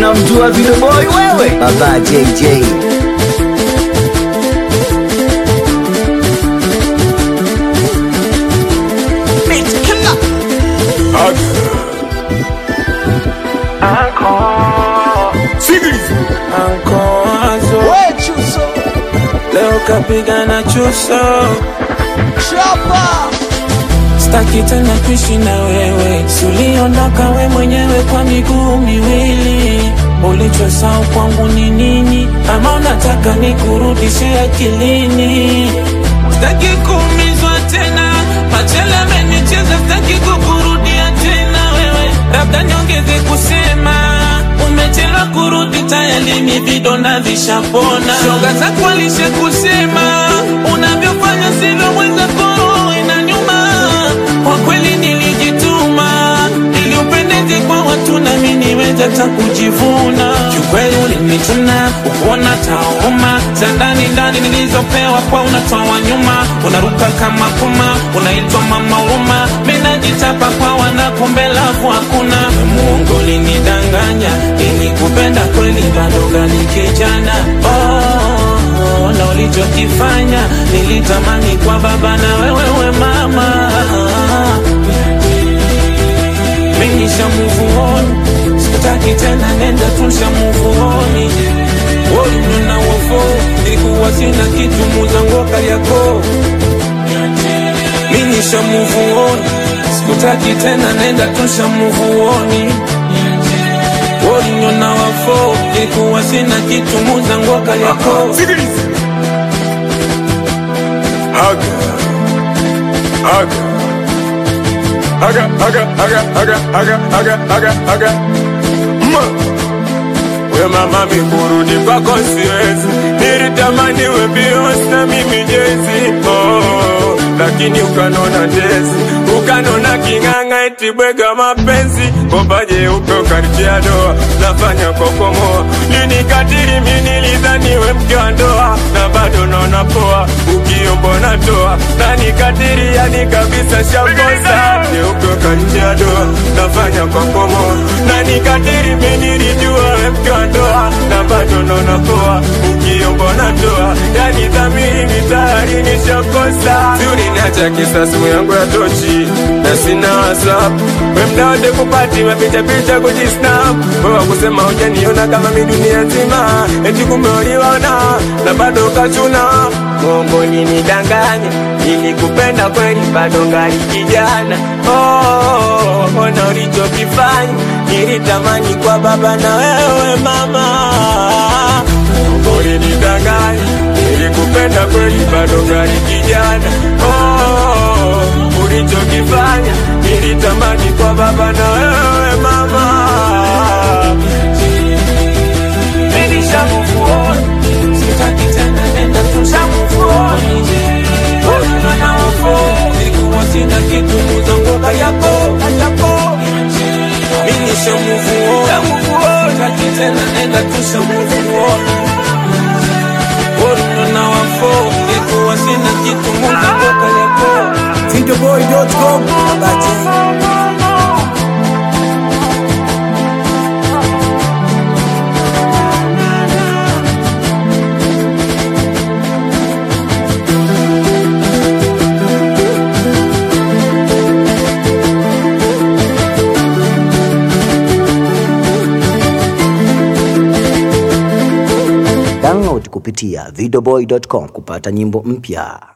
unamjua Video Boy wewe? Baba JJ. Ankoazo leo kapigana chuso, staki tena kuishi na wewe, suliondoka we mwenyewe kwa miguu miwili. Ulichosahau kwangu ni nini? Ama unataka nikurudishe akilini? Staki kuumizwa tena, machele amenicheza, staki kukurudia tena wewe, labda niongeze kusema umechelewa kurudi, tayari ni vidonda vishapona. Shoga zako alishe kusema unavyofanya sivyo mwenzako inanyuma. Kwa kweli nilijituma ili upendeze kwa watu na mimi niweze hata kujivuna. Kiukweli ulinichuna ukuona tauma za ndani ndani nilizopewa kwa unatoa nyuma, unaruka kama kuma, unaitwa mama huruma. Mimi najitapa kwa wanakumbe lafu hakuna. Muongo ulinidanganya, nilikupenda kweli bado gali kijana oh, na ulichokifanya nilitamani kwa baba na wewewe mama mimi nishamuvuoni, sikutaki tena, nenda tushamuvuoni. Wewe na wofo, nilikuwa sina kitu, muza ngoka yako. Mimi nishamuvuoni, sikutaki tena, nenda tushamuvuoni. Wewe na wofo, nilikuwa sina kitu, muza ngoka yako. Aga. Aga. Aga, aga, aga, aga, aga, aga, aga, aga. Ma. We mama mikurudi kwako siwezi, nilitamani we Beyonce na mimi Jay-Z. Oh, lakini ukanona jezi, ukanona king'ang'a eti bwega mapenzi, bomba jeupe ukanitia doa, nafanya kokomoa, linikatili mimi nilidhani we mke wa ndoa, na bado naona poa, ukiombo natoa, na nikatili yani kabisa shakosa, jeupe ukanitia doa, nafanya kokomoa, na nikatili mimi nilijua we mke wa ndoa, na bado naona poa, ukiombo natoa, yani dhamiri mitayari nishakosa, si uliniacha kisa simu yangu ya tochi, na sina whatsapp, we mda wote kupati mapicha picha kujisnap, wewe kusema hujaniona kama mi dunia nzima, eti kumbe uliona na bado ukachuna Mungu nidanganya, nilikupenda kweli, bado ngali kijana. Oh, ona ulichokifanya, nilitamani kwa baba na wewe mama. Mungu nidanganya, nilikupenda kweli, bado ngali kijana. Oh, ulichokifanya, nilitamani kwa baba na wewe mama. Nilishamuvuoni, sitaki tena, nenda tushamuvuoni. Wewe na wofo, nilikuwa sina kitu, muza ngoka yako yako. Mimi nishamuvuoni, sitaki tena, nenda tushamuvuoni. Wewe na wofo, nilikuwa sina kitu, muza ngoka yako. Videoboy.com. Baba J. Download kupitia videoboy.com kupata nyimbo mpya.